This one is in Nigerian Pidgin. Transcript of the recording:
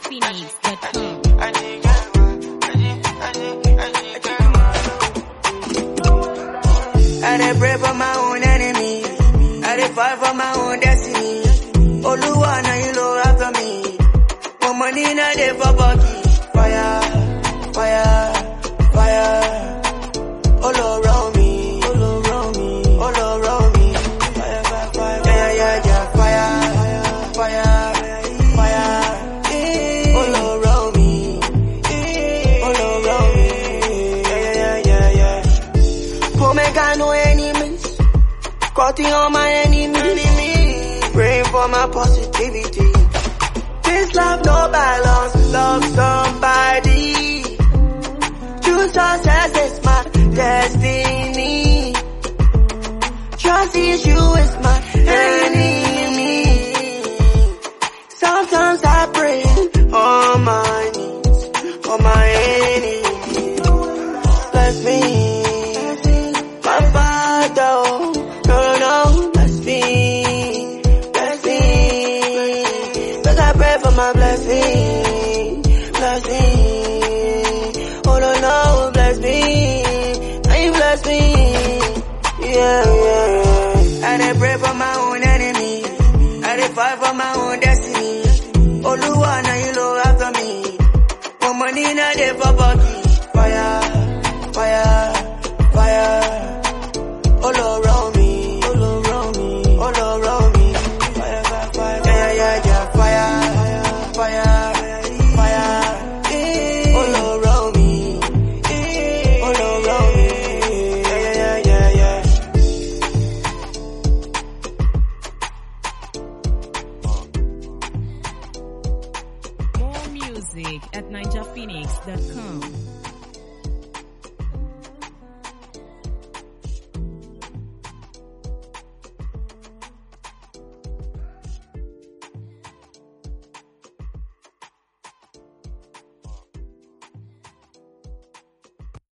NinjaPhoenix.com. I dey pray for my own enemy. I dey fight for my own destiny. Oluwa na you look after me. My money na dey for pocket. Fire, fire, fire. All around me, all around me, all around me. Fire, fire, fire. Yeah, yeah, yeah, fire, fire, fire. All around me, all around me. Yeah, yeah, yeah, yeah. Go make I no enemies. Cutting all my enemies. Praying for my positivity. This love no balance. Love somebody. True success is my destiny. Trust issue is my enemy. Sometimes I pray on my knees for my enemies. Bless me, my father. oh, No, no, no, bless me, bless me. Cause I pray for my blessing, bless me. Oh no, no, bless me, now you bless me. Yeah, yeah, yeah. I dey pray for my own enemy. I dey fight for my own destiny. Oluwa na you look after me. My money na dey for pocket. Fire, fire, fire. All around me, all around me, all around me. Fire, fire, fire. Yeah, yeah, yeah, fire, fire, fire. All around me, all around me. Yeah, yeah, yeah, yeah. More music at NinjaPhoenix.com.